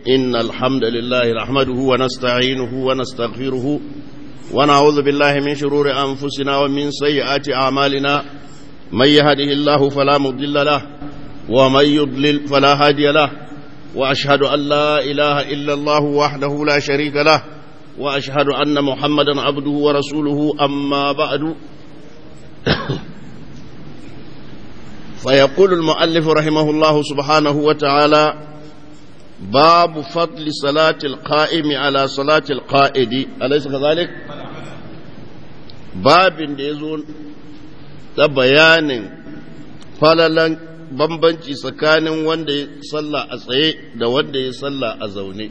إن الحمد لله نحمده ونستعينه ونستغفره ونعوذ بالله من شرور أنفسنا ومن سيئات أعمالنا من يهده الله فلا مضل له ومن يضلل فلا هادي له وأشهد أن لا إله إلا الله وحده لا شريك له وأشهد أن محمدا عبده ورسوله أما بعد فيقول المؤلف رحمه الله سبحانه وتعالى باب فضل صلاة القائم على صلاة القائد أليس كذلك باب يزول تبيان فللا bambanci tsakanin wanda ya salla a tsaye da wanda ya salla a zaune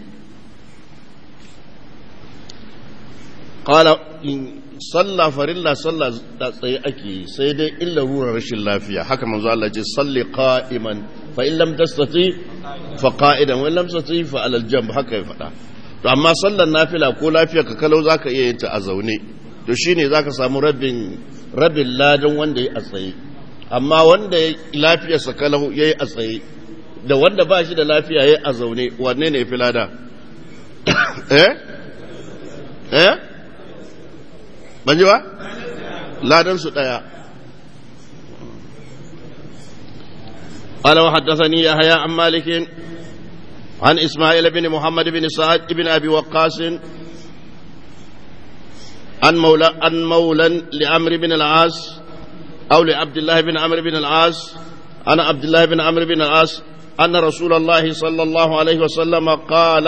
ƙala salla farilla salla da tsaye ake yi sai dai illa rurar rashin lafiya haka manzo Allah ce salli qa'iman fa in lam tastati fa qa'idan wa in lam tastati fa alal jamb haka ya faɗa to amma sallar nafila ko lafiya ka kalau zaka iya yin ta a zaune to shine zaka samu rabin rabin ladan wanda ya a tsaye amma wanda lafiyarsa kalau yayi a tsaye da wanda ba shi da lafiya yayi a zaune wanne ne fi lada eh eh ban ji ba ladan su daya قال وحدثني يحيى عن مالك عن اسماعيل بن محمد بن سعد بن ابي وقاص عن مولى عن مولى لعمرو بن العاص او لعبد الله بن عمرو بن العاص عن عبد الله بن عمرو بن العاص ان رسول الله صلى الله عليه وسلم قال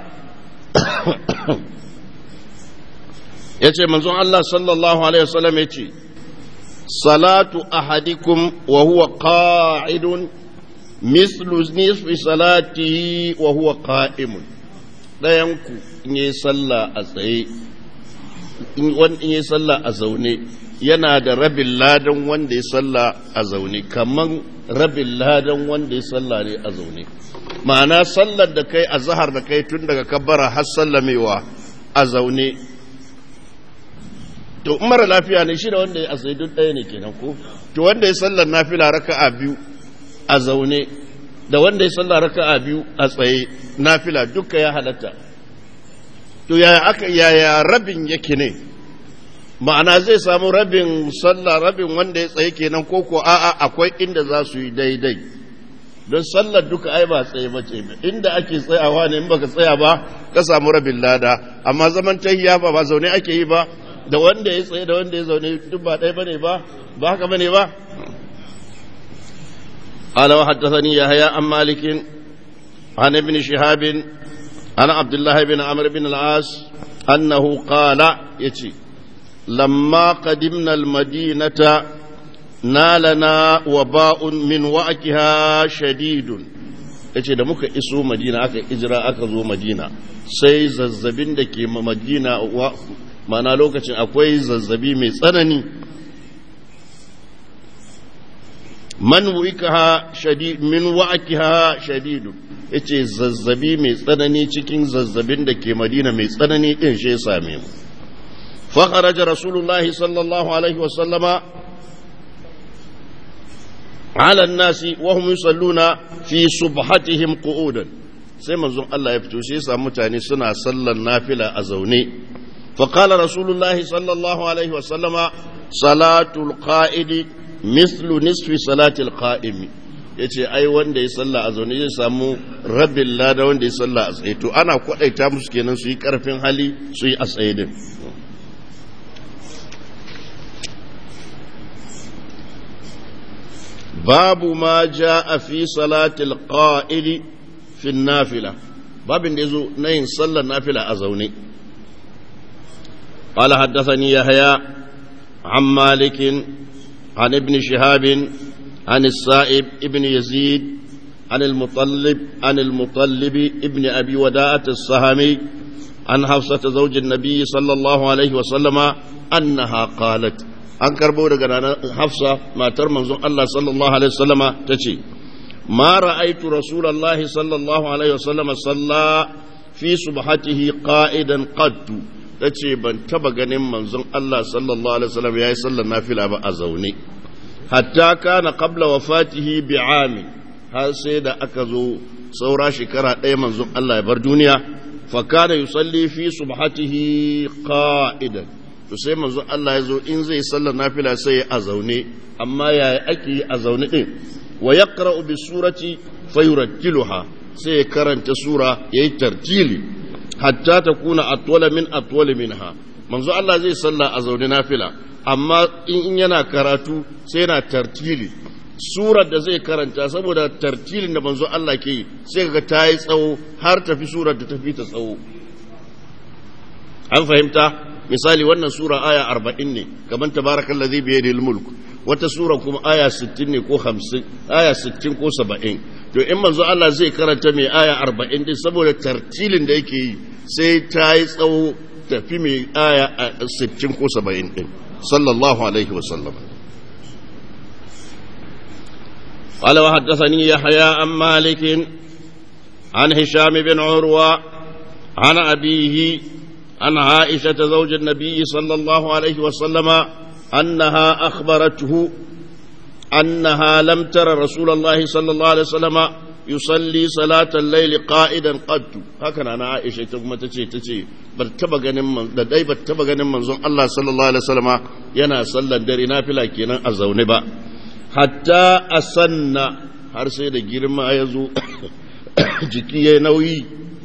yace manzon Allah sallallahu alaihi wasallam yace salatu ahadikum wa huwa qa'idun mislu nisfi salatihi wa huwa qa'imun dayan ku in yi sallah a tsaye in yi sallah a zaune yana da rabin ladan wanda ya sallah a zaune kaman rabin ladan wanda ya sallah ne a zaune ma'ana sallar da kai a zahar da kai tun daga kabbara har sallamewa a zaune to mara lafiya ne shi da wanda ya asai duk ɗaya ne kenan ko to wanda ya sallar nafila raka'a biyu a zaune da wanda ya sallar raka'a biyu a tsaye nafila duka ya halatta to yaya aka yaya rabin yake ne ma'ana zai samu rabin sallah rabin wanda ya tsaye kenan ko ko a'a akwai inda za su yi daidai don sallar duka ai ba tsaye ba ce inda ake tsayawa ne in baka tsaya ba ka samu rabin lada amma zaman tahiya ba ba zaune ake yi ba da wanda ya tsaye da wanda ya zaune duk ba ɗaya bane ba ba haka bane ba قال وحدثني يحيى عن مالك عن ابن شهاب عن عبد الله بن عمرو بن العاص أنه قال يتي لما قدمنا المدينة نالنا وباء من وعكها شديد yace da muka iso madina aka ijira aka zo madina sai zazzabin da ke madina mana lokacin akwai zazzabi mai tsanani man wuikaha shadid min wa'akiha shadidu yace zazzabi mai tsanani cikin zazzabin da ke madina mai tsanani din shi ya same mu fa kharaja rasulullahi sallallahu alaihi wa sallama ala an-nasi wa hum yusalluna fi subhatihim qu'udan sai manzon Allah ya fito shi ya samu mutane suna sallan nafila a zaune فقال رسول الله صلى الله عليه وسلم صلاة القائد مثل نصف صلاة القائم yace ai wanda ya salla a zaune zai samu rabin lada wanda ya salla a tsaye to ana kwadaita musu kenan su yi karfin hali su yi a tsaye din babu ma a fi salatil qa'ili fi nafila babin da yazo na yin sallar nafila a zaune قال حدثني يحيى عن مالك عن ابن شهاب عن السائب ابن يزيد عن المطلب عن المطلب ابن أبي وداعة السهمي عن حفصة زوج النبي صلى الله عليه وسلم أنها قالت an karbo daga ranar hafsa matar manzon Allah sallallahu alaihi wasallama ta ce ma ra'aitu rasulullahi sallallahu alaihi wasallama salla fi subhatihi qa'idan qattu ta ce ban taba ganin manzon Allah sallallahu alaihi wasallam yayi sallar nafila ba a zaune hatta kana qabla wafatihi bi'ami har sai da aka zo saura shekara ɗaya manzon Allah ya bar duniya fa kana yusalli fi subhatihi qa'idan to sai manzon Allah ya zo in zai sallar nafila sai a zaune amma yaya ake yi a zaune din wa yaqra'u bi surati fayurattiluha sai ya karanta sura yayi tartili hatta takuna atwala min atwala minha manzo Allah zai salla a zaune nafila amma in yana karatu sai yana tartili surar da zai karanta saboda tartilin da manzo Allah ke yi sai ga ta yi tsawo har tafi surar da tafi ta tsawo an fahimta misali wannan sura aya arba'in ne kamar tabarakan lazi biye da mulk wata sura kuma aya sittin ne ko hamsin aya sittin ko saba'in to in manzo Allah zai karanta mai aya arba'in din saboda tartilin da yake yi sai ta yi tsawo tafi mai aya sittin ko saba'in din sallallahu alaihi wasallam قال وحدثني يحيى عن مالك عن هشام بن عروة عن أبيه عن عائشة زوج النبي صلى الله عليه وسلم أنها أخبرته أنها لم تر رسول الله صلى الله عليه وسلم يصلي صلاة الليل قائدا قد هكذا أنا عائشة تقوم تشي تشي بتبقى من لدي بتبقى من زون الله صلى الله عليه وسلم ينا صلى دري نافلة كينا أزونبا حتى أسن har sai da girma ya zo jiki ya nauyi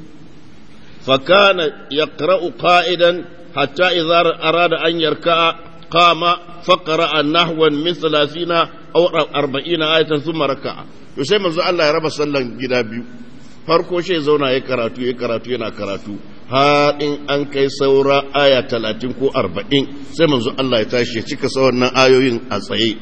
فكان يقرأ قائدا حتى إذا أراد أن يركع قام فقرأ نحوا من ثلاثين أو أربعين آية ثم ركع يسمى الله يربى صلى الله عليه farko shi zauna ya karatu ya karatu yana karatu har in an kai saura aya talatin ko arba'in sai manzo Allah ya tashi ya cika sauran ayoyin a tsaye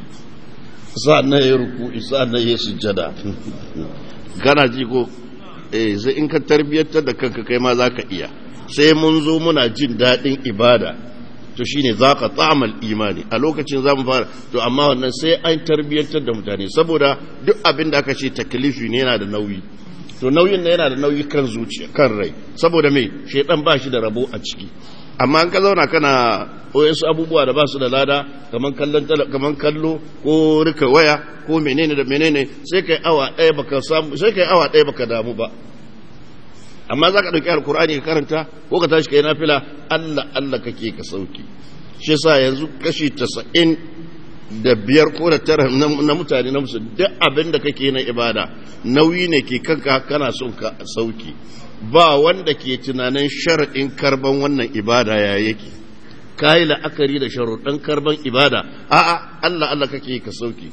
sa'an na ya ruku sa'an na ya sujjada gana ji ko eh sai in ka tarbiyyantar da kanka kai ma za ka iya sai mun zo muna jin daɗin ibada to shine za ka tsamal imani a lokacin za mu fara to amma wannan sai an tarbiyyantar da mutane saboda duk abin da aka ce taklifi ne yana da nauyi to nauyin na yana da nauyi kan zuciya kan rai saboda me shaidan ba shi da rabo a ciki amma an ka zauna kana wayansu abubuwa da ba su da lada kaman kallon kaman kallo ko rika waya ko menene da menene sai kai awa ɗaya baka samu sai kai awa ɗaya baka damu ba amma za ka ɗauki alkur'ani ka karanta ko ka tashi kai nafila Allah Allah kake ka sauki shi yasa yanzu kashi tasa'in da biyar ko da tara na mutane na musu duk abin da kake na ibada nauyi ne ke kanka kana son ka sauki ba wanda ke tunanin sharaɗin karban wannan ibada ya yake ka yi la'akari da sharuɗin karban ibada a'a Allah Allah kake ka sauki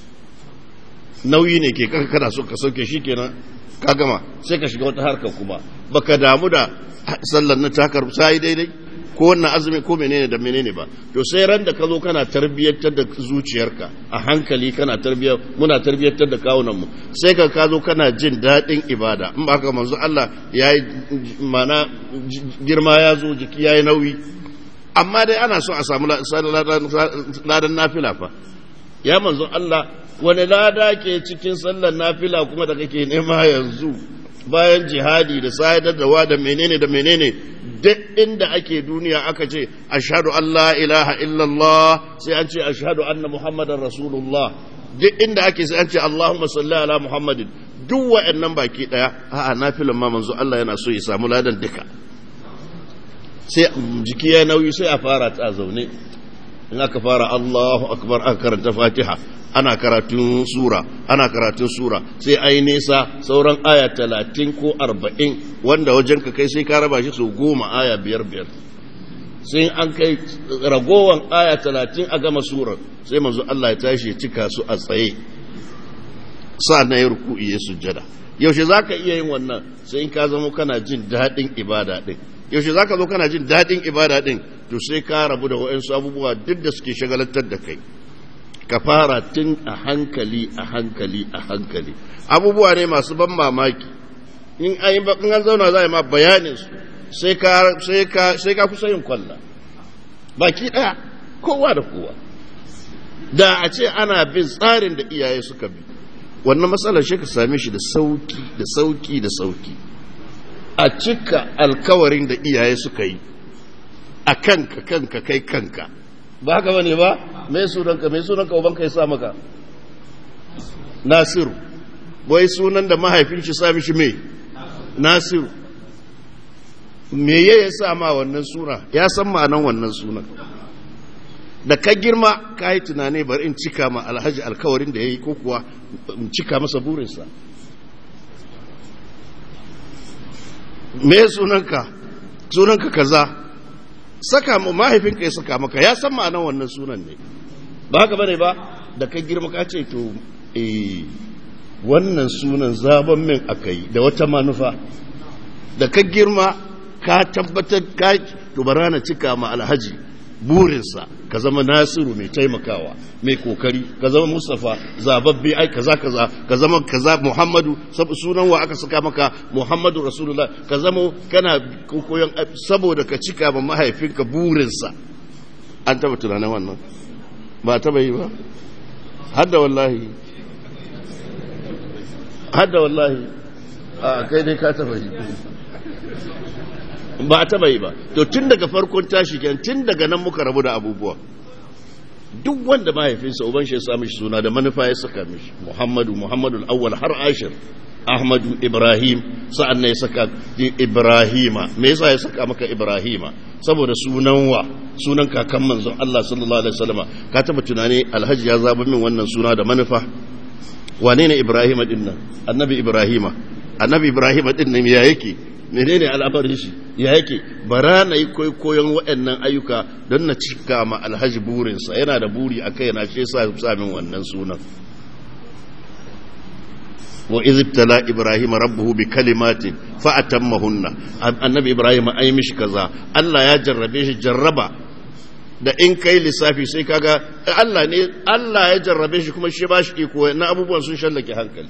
nauyi ne ke kanka kana son ka sauke shi kenan ka gama sai ka shiga wata harkar kuma baka damu da sallar na takar sai daidai ko wannan azumi ko menene da menene ba to sai ran da ka zo kana tarbiyyantar da zuciyarka a hankali kana tarbiyyar muna tarbiyyantar da kawunan mu sai ka ka zo kana jin daɗin ibada in ba ka manzo Allah yayi mana girma ya zo jiki yayi nauyi amma dai ana so a samu ladan nafila fa ya manzo Allah wani lada ke cikin sallar nafila kuma da kake nema yanzu bayan jihadi da sayar da wa da menene da menene duk inda ake duniya aka ce ashhadu an la ilaha illallah sai an ce ashhadu anna muhammadan rasulullah duk inda ake sai an ce allahumma salli ala muhammadin duk wa'annan baki daya a'a nafilan ma manzo Allah yana so ya samu ladan duka sai jiki ya nauyi sai a fara ta zaune in aka fara Allahu akbar aka karanta Fatiha ana karatun sura ana karatun sura sai ai nesa sauran aya talatin ko arba'in wanda wajen ka kai sai ka raba shi su goma aya biyar biyar sai an kai ragowan aya talatin a gama surar sai manzo Allah ya tashi ya cika su a tsaye sa na yi ruku'i ya sujjada yaushe za ka iya yin wannan sai in ka zama kana jin daɗin ibada ɗin yaushe za ka zo kana jin daɗin ibada ɗin to sai ka rabu da waɗansu abubuwa duk da suke shagalantar da kai ka fara tun a hankali a hankali a hankali abubuwa ne masu ban mamaki in an zauna za a yi ma bayanin su sai ka kusa yin kwalla baki ɗaya kowa da kowa da a ce ana bin tsarin da iyaye suka bi wannan matsalar shi ka same shi da sauki da sauki da sauki a cika alkawarin da iyaye suka yi a kanka kanka kai kanka ba haka bane ba mai sunanka mai sunanka ubanka ya sa maka nasiru wai sunan da mahaifin shi sa mishi me nasiru me ya sa ma wannan suna ya san ma'anan wannan sunan da ka girma ka yi tunani bari in cika ma alhaji alkawarin da ya yi ko kuwa in cika masa burinsa me sunanka sunanka kaza saka mu mahaifinka ya saka maka ya san ma'anar wannan sunan ne ba haka bane ba da ka girma ka ce to eh wannan sunan zaben min akai da wata manufa da ka girma ka tabbatar ka to barana cika ma alhaji burinsa ka zama nasiru mai taimakawa mai kokari ka zama mustafa zababbe ai kaza kaza ka zama kaza muhammadu sunan wa aka saka maka muhammadu rasulullah ka zama kana koyon saboda ka cika ma mahaifinka burinsa an taba tunanin wannan ba taba yi ba hadda wallahi hadda wallahi a kai dai ka taba yi ba a taba yi ba to tun daga farkon tashi kenan tun daga nan muka rabu da abubuwa duk wanda mahaifinsa uban shi ya sa mishi suna da manufa ya saka mishi muhammadu muhammadu awwal har ashir ahmadu ibrahim sa'an nan ya saka ibrahima me yasa ya saka maka ibrahima saboda sunan wa sunan kakan manzon Allah sallallahu alaihi wasallama ka taba tunani alhaji ya zaba min wannan suna da manufa wane ne ibrahima din nan annabi ibrahima annabi ibrahima din nan ya yake menene al'amarin shi ya yake bara na yi koyon waɗannan ayyuka don na cika ma alhaji burinsa yana da buri a kai na ce samin wannan sunan wa izibtala ibrahim rabbuhu bi kalimatin fa atammahunna annabi ibrahim ai mishi kaza Allah ya jarrabe shi jarraba da in kai lissafi sai kaga Allah ne Allah ya jarrabe shi kuma shi ba shi iko na abubuwan sun shallake hankali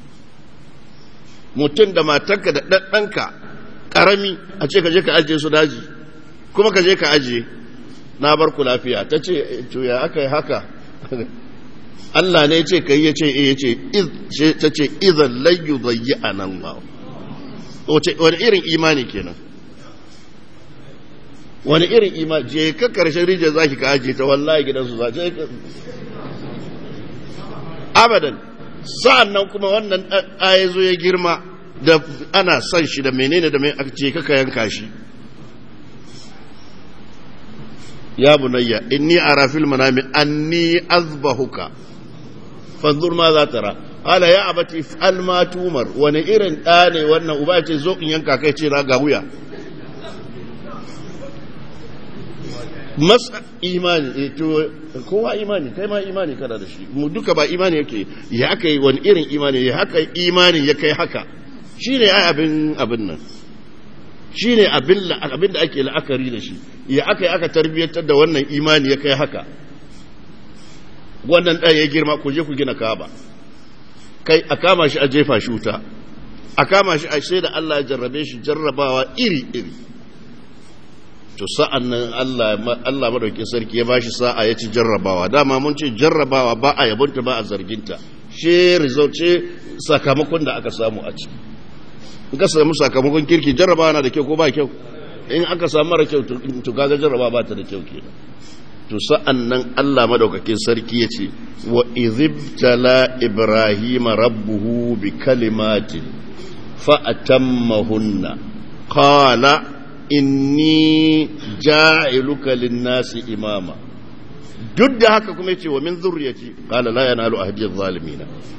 mutum da matarka da ɗanɗanka karami a ce ka je ka ajiye su daji kuma ka je ka ajiye na bar ku lafiya ta ce to ya aka yi haka Allah ne ce kai ya ce ya ce ta ce idan layyu zayyi a nan ba wani irin imani kenan wani irin imani je ka karshen rijiyar za ki ka ajiye ta wallahi gidansu za ce abadan sa'an nan kuma wannan ɗaya zo ya girma da ana son shi da menene da mai aka ce kaka yanka shi ya bunayya inni ara fil manami anni azbahuka fanzur ma za tara ala ya abati fa'al ma tumar wani irin ɗa ne wannan uba ce zo in yanka kai ce na ga wuya masa imani to kowa imani kai ma imani kana da shi mu duka ba imani yake ya aka yi wani irin imani ya haka imani ya kai haka shi ne ai abin abin nan shi ne abin da ake la'akari da shi ya aka yi aka tarbiyyantar da wannan imani ya kai haka wannan ɗaya ya girma ku je ku gina kaba kai a kama shi a jefa shi wuta a kama shi a sai da Allah ya jarrabe shi jarrabawa iri-iri to sa'an nan Allah madauki sarki ya ba shi sa'a ya ci jarrabawa dama mun ce jarrabawa ba a yabonta ba a zarginta shi result ce sakamakon da aka samu a ciki in ka samu sakamakon kirki jarrabawa na da kyau ko ba kyau in aka samu mara kyau to kaga jarrabawa ba ta da kyau kenan to sa'an nan Allah madaukakin sarki ya ce wa izibtala ibrahima rabbuhu bi kalimatin fa atammahunna qala inni ja'iluka lin-nasi imama duk da haka kuma yace wa min zurriyati qala la yanalu ahdi adh-dhalimin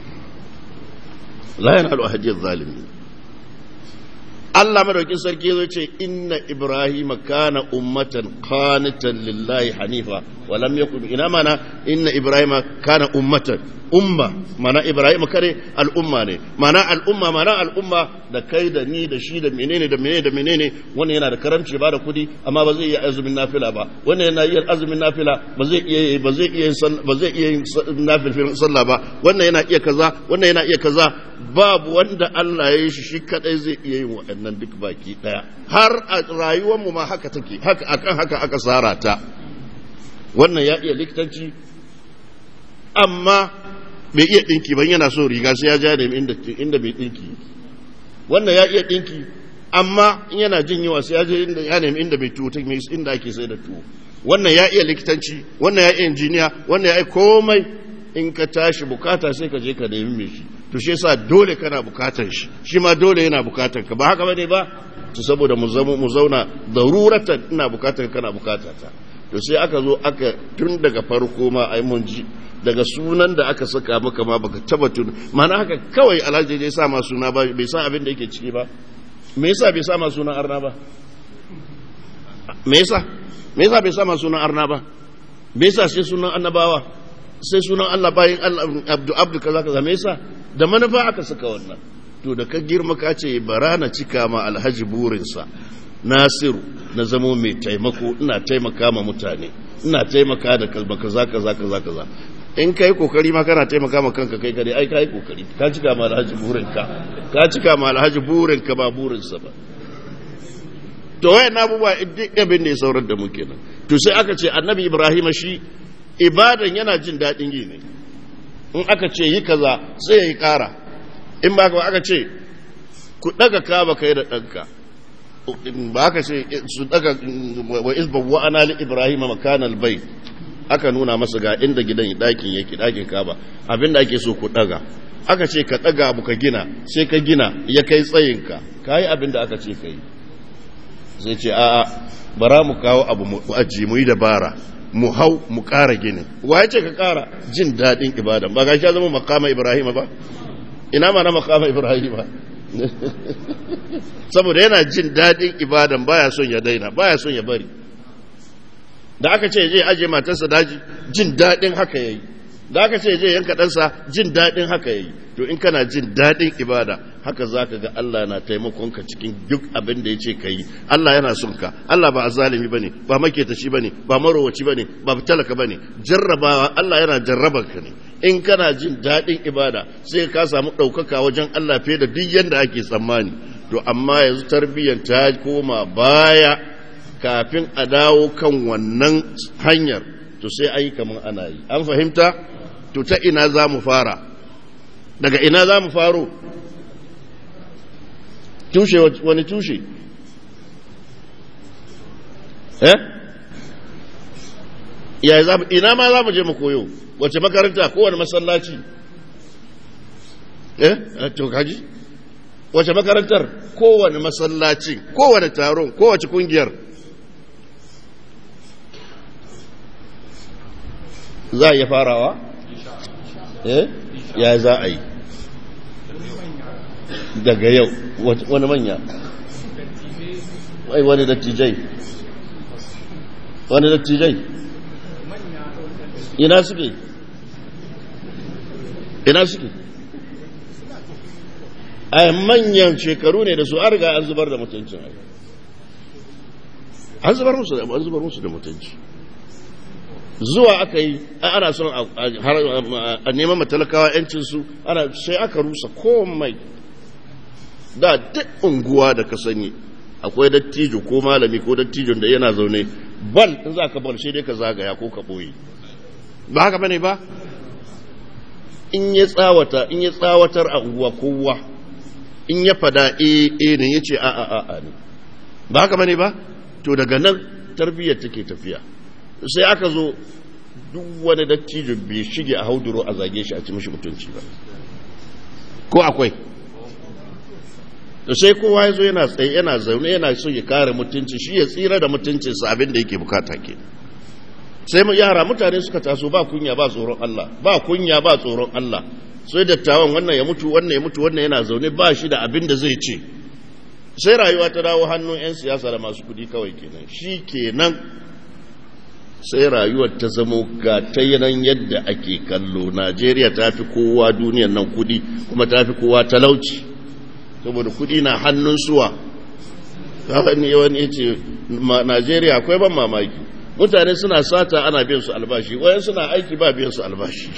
la yanalu ahdi adh-dhalimin Allah madaukin sarki zai ce inna ibrahima kana ummatan qanitan lillahi hanifa wa lam yakun ina mana inna ibrahima kana ummatan umma mana ibrahim kare al'umma ne mana al'umma mana al'umma da kai da ni da shi da menene da menene da menene wannan yana da karamci ba da kudi amma ba zai iya azumin nafila ba wannan yana iya azumin nafila ba zai iya ba zai iya ba zai iya nafil sallah ba wannan yana iya kaza wannan yana iya kaza babu wanda Allah ya yi shi shi kadai zai iya yin waɗannan duk baki daya har a rayuwar mu ma haka take haka akan haka aka tsara ta wannan ya iya likitanci amma bai iya ɗinki ban yana so riga sai ya ja da inda bai ɗinki wannan ya iya ɗinki amma in yana jin yawa sai ya je inda ya nemi inda bai tuwo inda ake sai da tuwo wannan ya iya likitanci wannan ya iya injiniya wannan ya iya komai in ka tashi bukata sai ka je ka nemi mai shi to shi yasa dole kana bukatar shi shi ma dole yana bukatar ka ba haka bane ba to saboda mu zama mu zauna daruratan ina bukatar kana bukatar ta to sai aka zo aka tun daga farko ma ai mun ji daga sunan da aka saka maka ma baka taba tun mana haka kawai alhaji ya sa ma suna ba bai san abin da yake ciki ba me yasa bai sa ma sunan arna ba me yasa me yasa bai sa ma sunan arna ba me yasa sai sunan annabawa sai sunan Allah bayin Allah abdu abdu kaza kaza me yasa da manufa aka saka wannan to da ka girma ka ce bara na cika ma alhaji burinsa nasiru na zamo mai taimako ina taimaka ma mutane ina taimaka da kalba kaza kaza kaza kaza in kai kokari ma kana taimaka ma kanka kai kare ai kai kokari ka cika ma alhaji burinka ka cika ma alhaji burinka ba burinsa ba to wayan abubuwa duk abin da ya saurar da mu kenan to sai aka ce annabi ibrahim shi ibadan yana jin daɗin yi ne in aka ce yi kaza sai ya yi ƙara in ba ka aka ce ku ɗaga kaba kai da ɗanka ba aka ce su ɗaga wa isba wa ana li ibrahim makanal bai aka nuna masa ga inda gidan ɗakin yake ɗakin kaba abinda ake so ku ɗaga aka ce ka ɗaga abu ka gina sai ka gina ya kai tsayinka ka yi abinda aka ce ka yi zai ce a'a bara mu kawo abu mu aji mu yi dabara mu hau mu ƙara gini wa ya ce ka ƙara jin daɗin ibada ba ga shi zama makama ibrahim ba ina ma na makama ibrahim ba saboda yana jin daɗin ibadan baya son ya daina baya son ya bari da aka ce je aje matarsa daji jin daɗin haka yayi da aka ce je yanka ɗansa jin daɗin haka yayi to in kana jin daɗin ibada haka za ka ga Allah na taimakon ka cikin duk abin da ya ce ka yi Allah yana son ka Allah ba azalimi ba ne ba maketashi ba ne ba marowaci ba ne ba talaka ba ne jarrabawa Allah yana jarrabar ka ne in kana jin daɗin ibada sai ka samu ɗaukaka wajen Allah fiye da duk yadda ake tsammani to amma yanzu tarbiyyar ta koma baya kafin a dawo kan wannan hanyar to sai ayi kamar ana yi an fahimta to ta ina za mu fara daga ina za mu faro tushe wani tushe eh ya za ina ma za mu je mu koyo wace makaranta kowane masallaci eh to kaji wace makarantar kowane masallaci kowane taron kowace kungiyar za a iya farawa eh ya za a yi daga yau wani manya wai wani dattijai wani dattijai ina suke ina suke a manyan shekaru ne da su an riga an zubar da mutuncin an zubar musu da an zubar musu da mutunci zuwa aka yi ana son a neman matalakawa yancinsu ana sai aka rusa komai da duk unguwa da ka sani akwai dattijo ko malami ko dattijon da yana zaune bal in za ka bal sai dai ka zagaya ko ka boye ba haka bane ba in ya tsawata in ya tsawatar a unguwa kowa in ya fada eh eh ne yace a a a ne ba haka bane ba to daga nan tarbiyyar take tafiya sai aka zo duk wani dattijo bai shige a hauduro a zage shi a ci mishi mutunci ba ko akwai da sai kowa ya zo yana tsaye yana zaune yana so ya kare mutunci shi ya tsira da mutuncinsa abin da yake bukata ke sai mu yara mutane suka taso ba kunya ba tsoron Allah ba kunya ba tsoron Allah sai dattawan wannan ya mutu wannan ya mutu wannan yana zaune ba shi da abin da zai ce sai rayuwa ta dawo hannun 'yan siyasa da masu kudi kawai kenan shi kenan sai rayuwar ta zamo ga ta yanan yadda ake kallo najeriya ta fi kowa duniyan nan kudi kuma ta fi kowa talauci saboda kudi na hannun suwa wani wani ya ce najeriya akwai ban mamaki mutane suna sata ana biyan su albashi wayan suna aiki ba biyan su albashi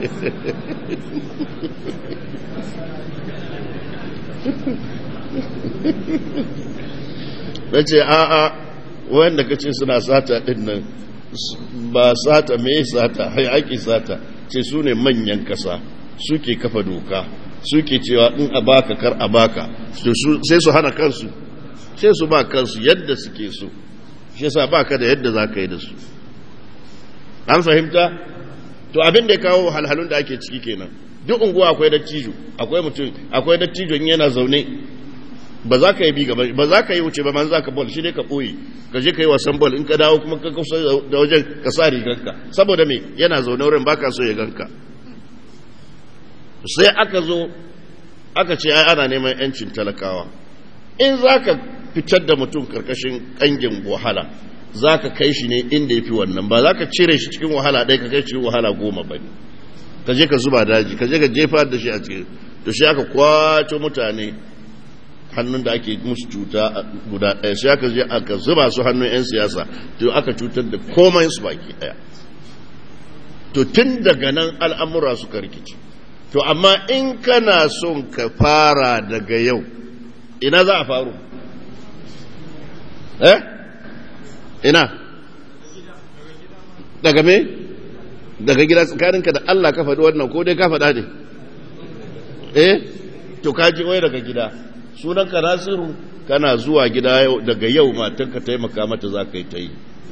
na ce a'a wayanda kace suna sata din nan ba sata me sata hai aiki sata ce su ne manyan kasa suke kafa doka suke cewa in a baka kar a baka sai su hana kansu sai su ba kansu yadda suke so shi yasa baka da yadda za ka yi da su an fahimta to abin da ya kawo halhalun da ake ciki kenan duk unguwa akwai dattijo akwai mutum akwai dattijo in yana zaune ba za ka yi bi gaba ba za ka yi wuce ba man za ka bol shi ne ka ɓoye ka je ka yi wasan bol in ka dawo kuma ka kusa da wajen ka sa riganka saboda me yana zaune wurin baka so ya ganka sai aka zo aka ce ai ana neman yancin talakawa in za ka fitar da mutum karkashin kangin wahala za ka kai shi ne inda ya fi wannan ba za ka cire shi cikin wahala ɗaya ka kai cikin wahala goma ba ne ka je ka zuba daji ka je ka jefa da shi a cikin to shi aka kwato mutane hannun da ake musu cuta guda ɗaya sai aka je aka zuba su hannun 'yan siyasa to aka cutar da komai su baki ɗaya to tun daga nan al'amura suka rikici to amma in kana son ka fara daga yau ina za a faru eh ina daga me daga gida tsakaninka da Allah ka faɗi wannan ko dai ka faɗa ne eh to ka ji wai daga gida sunanka nasiru kana zuwa gida daga yau matanka taimaka mata za ka yi ta yi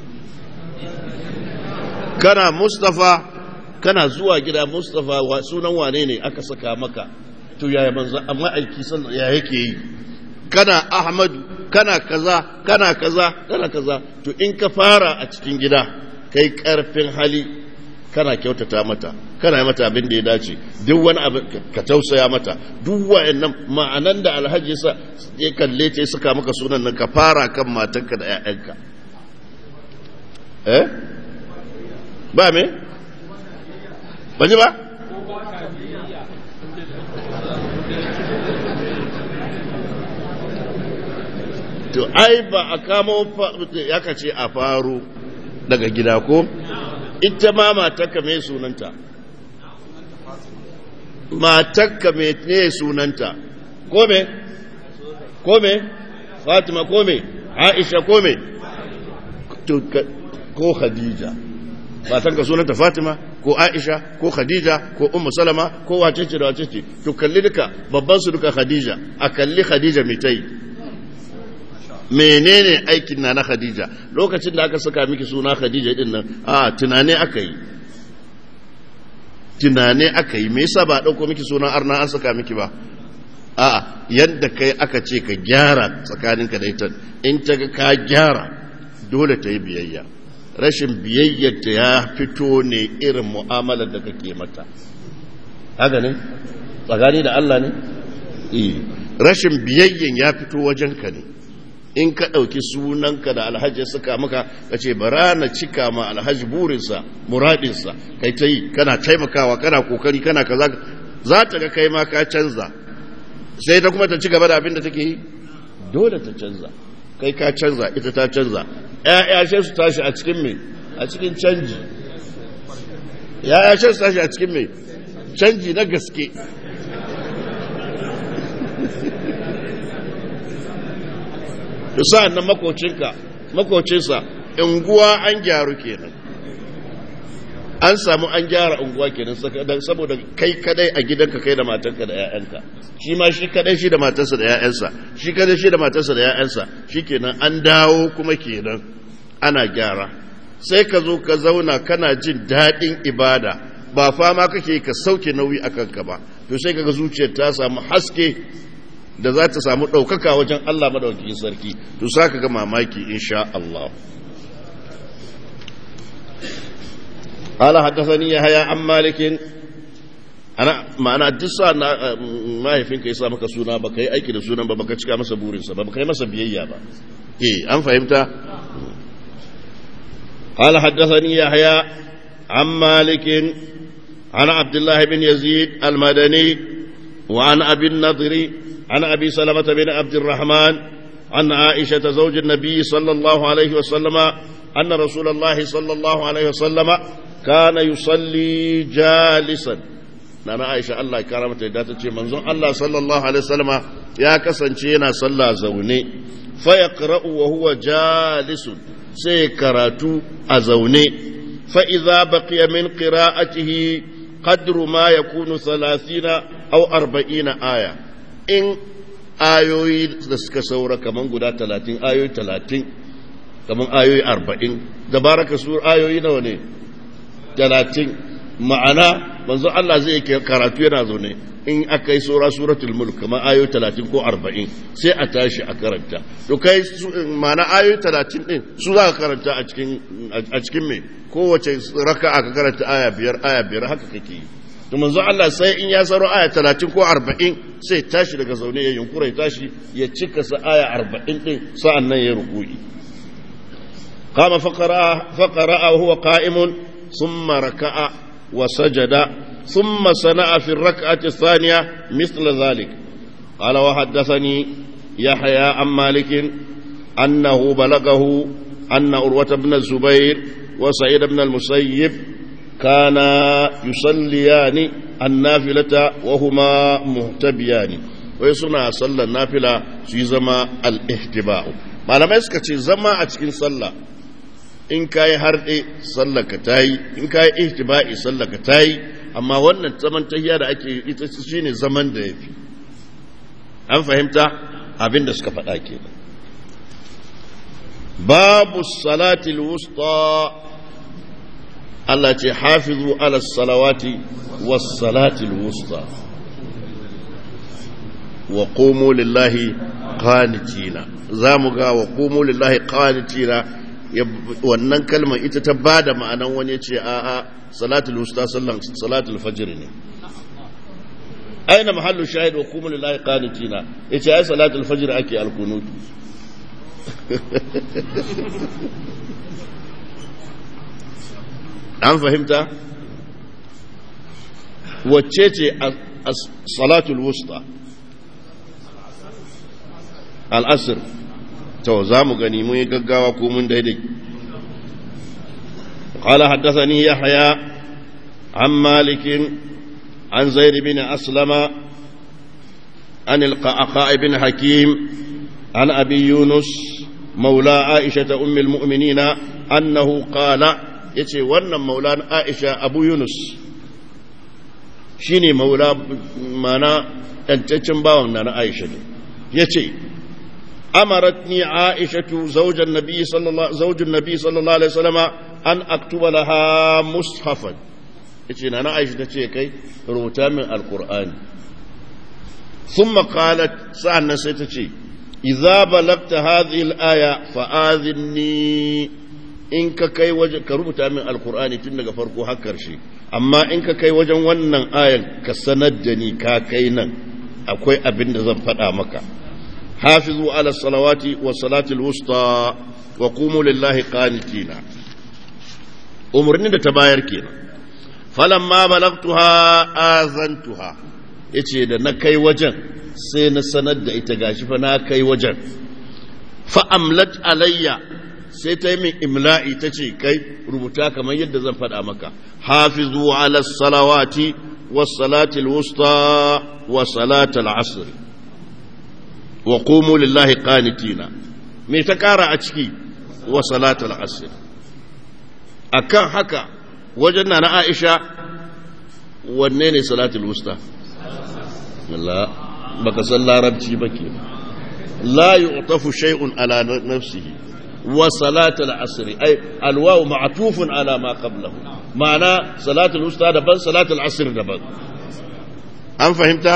kana mustafa kana zuwa gida mustafa sunan wane ne aka saka maka to yaya manzo amma aiki san ya yake yi kana ahmadu kana kaza kana kaza kana kaza to in ka fara a cikin gida kai karfin hali kana kyautata mata kana yi mata abin da ya dace duk wani abu ka tausaya mata duk wa'annan ma'anan da alhaji sa ya kalle ta suka maka sunan nan ka fara kan matanka da 'ya'yanka eh ba me ba ji ba to ai ba a kamo ya ce a faru daga gida ko ita ma matakka mai sunanta matakka mai ne sunanta ko me ko me fatima ko me aisha ko me ko khadija matanka sunanta fatima ko aisha ko khadija ko ummu salama ko wace ce da wace ce to kalli duka babban su duka khadija a kalli khadija mai tai menene aikin na na khadija lokacin da aka saka miki suna khadija din nan a tunane aka yi tunane aka yi me yasa ba dauko miki suna arna an saka miki ba a yadda kai aka ce ka gyara tsakaninka da ita in ta ga ka gyara dole ta yi biyayya rashin biyayyarta ya fito ne irin mu'amalar da kake mata haka ne tsakani da Allah ne rashin biyayyen ya fito wajenka ne in ka ɗauki sunanka da alhaji suka maka ka ce bara na cika ma alhaji burinsa muradinsa kai ta yi kana taimakawa kana kokari kana kaza za ta ga kai ma ka canza sai ta kuma ta ci gaba da abin da take yi dole ta canza kai ka canza ita ta canza ‘ya'ya sai su tashi a cikin mai a cikin canji ‘ya'ya sai su tashi a cikin mai canji na gaske da sa'an nan makocinka makocinsa unguwa an gyaru kenan an samu an gyara unguwa kenan saboda kai kadai a gidanka kai da matanka da 'ya'yanka shi ma shi kadai shi da matarsa da 'ya'yansa shi kadai shi da matarsa da 'ya'yansa shi kenan an dawo kuma kenan ana gyara sai ka zo ka zauna kana jin daɗin ibada ba fama kake ka sauke nauyi a kanka ba to sai kaga zuciyar ta samu haske da za ta samu ɗaukaka wajen Allah madaukakin sarki to sa ka ga mamaki insha Allah قال حدثني يحيى عن مالك ana ma'ana duk sa na mahaifinka ya sa maka suna ba ka yi aiki da sunan ba baka cika masa burinsa ba baka yi masa biyayya ba eh an fahimta قال حدثني يحيى عن مالك عن عبد الله بن يزيد المدني وعن أبي النضر عن أبي سلمة بن عبد الرحمن عن عائشة زوج النبي صلى الله عليه وسلم أن رسول الله صلى الله عليه وسلم كان يصلي جالسا نانا عائشة الله كرامة داتة منظوم الله صلى الله عليه وسلم يا كسن شينا صلى زوني فيقرأ وهو جالس سيكراتو أزوني فإذا بقي من قراءته قدر ما يكون ثلاثين أو أربعين آية إن ayoyi da suka saura kaman guda talatin ayoyi talatin kaman ayoyi arba'in da baraka su ayoyi nawa ne talatin ma'ana manzo Allah zai karatu yana zaune in aka yi sura suratul mulk kamar ayo 30 ko 40 sai a tashi a karanta to kai ma'ana ayo 30 din su za ka karanta a cikin a cikin me kowace raka'a ka karanta aya biyar aya biyar haka kake yi to manzo Allah sai in ya saro aya 30 ko 40 sai tashi daga zaune ya yunkura ya tashi ya cika sa aya 40 din sa'an nan ya ruku'i قام فقرأ فقرأ وهو قائم ثم ركع وسجد ثم صنع في الركعة الثانية مثل ذلك قال وحدثني يحيى عن مالك أنه بلغه أن أروة بن الزبير وسعيد بن المسيب كانا يصليان النافلة وهما مهتبيان ويصنع صلى النافلة في زما الاهتباء ما لما يسكت زما أتكين صلى in ka yi harɗe sallaka ta yi in ka yi ihtiba'i sallaka ta yi amma wannan zaman tahiya da ake ita shi ne zaman da ya fi an fahimta abin da suka faɗa ke babu salatil wusta Allah ce hafizu ala salawati was salatil wusta wa qumu lillahi qanitina za mu ga wa qumu lillahi qanitina wannan kalmar ita ta ba da ma'anan wani ce a a salatul wusta sallan salatul fajr ne aina mahallu shahid wa kuma lillahi qanitina yace ai salatul fajr ake alkunut an fahimta wacce ce salatul wusta al-asr to za mu gani mun yi gaggawa ko mun daidai قال حدثني يحيى عن مالك عن زيد بن أسلم عن القعقاع بن حكيم عن أبي يونس مولى عائشة أم المؤمنين أنه قال يتي ون مولى عائشة أبو يونس شيني مولى مانا أنتشن باون عائشة يتي أمرتني عائشة زوج النبي صلى الله زوج النبي صلى الله عليه وسلم أن أكتب لها مصحفا yace na na aisha ta ce kai rubuta min alkur'ani thumma qalat sa'annan sai ta ce idza balagta hadhihi al-aya fa'adhinni in ka kai waje ka rubuta min alkur'ani tun daga farko har karshe amma in ka kai wajen wannan ayan ka sanar da ni ka kai nan akwai abin da zan faɗa maka hafizu ala salawati wa salatil wusta wa qumu lillahi qanitina umarni da ta bayar kenan falamma balagtuha azantuha yace da na kai wajen sai na sanar da ita gashi fa na kai wajen fa amlat alayya sai ta yi min imla'i ta ce kai rubuta kamar yadda zan faɗa maka hafizu ala salawati wa salatil wusta wa salatal asr wa qumu lillahi qanitina me ta kara a ciki wa salatal asr akan haka wajen na na Aisha wanne ne salatul wusta la baka san larabci ba ke la yu'tafu shay'un ala nafsihi wa salatul asr ay alwaw ma'tufun ala ma qablahu ma'ana salatul wusta daban salatul asr daban an fahimta